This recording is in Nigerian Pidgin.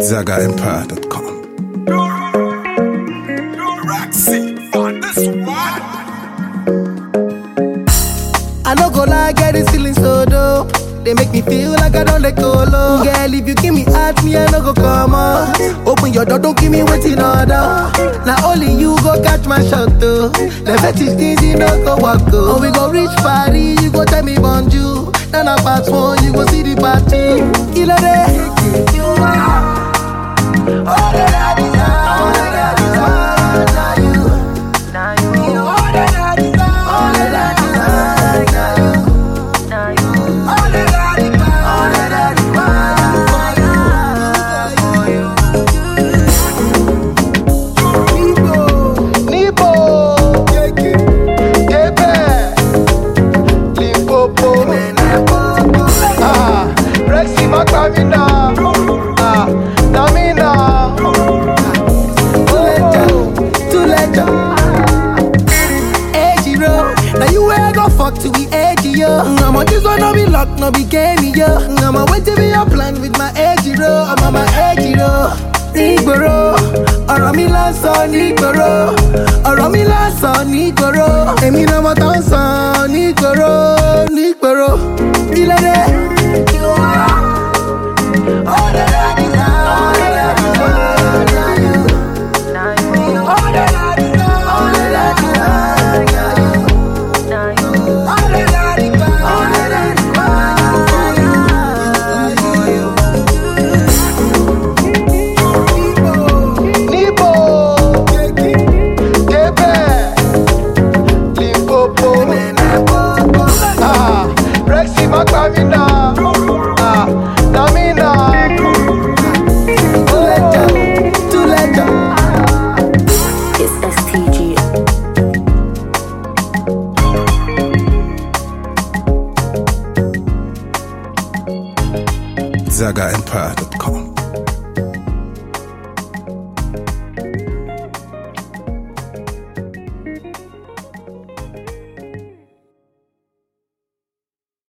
ZagaEmpire.com. I no go lie, get this feeling so dope. They make me feel like I don't let go low. Girl, if you give me heart, me I no go come up. Open your door, don't give me waiting order. Now only you go catch my shot though. The fetish things you no go walk go. Oh, we go reach party, you go tell me bonjour. Then I pass one, you go see the party. Killer day. You are all that I desire. All that I desire. Now you. Now you. All that I desire. All that I desire. Now you. All that I desire. All that I desire. Nibo. Kebe. Limpopo. Ah, Rexy Macamina. Ah, Namina. Tuleja, Tuleja. Ejiro, now you where I go fuck to be edgy, yo. I'm on this one, no be luck, no be game, yo. I'm on wait to be a plan with my Ejiro. I'm on my Ejiro. Nígboro, ọ̀rọ̀ mi lásán nígboro, ọ̀rọ̀ mi lásán nígboro, èmi náà mo tán sàn nígboro, nígboro, ilé dé. All that I desire, all that I desire, now you. All that I desire, all that I desire, now you. All that I desire, all that I desire, Nibo, Kebe, Limpopo, ah, Rexy Macamina, ah, Namina, Tuleja, Tuleja. It's STG. ZagaEmpire.com.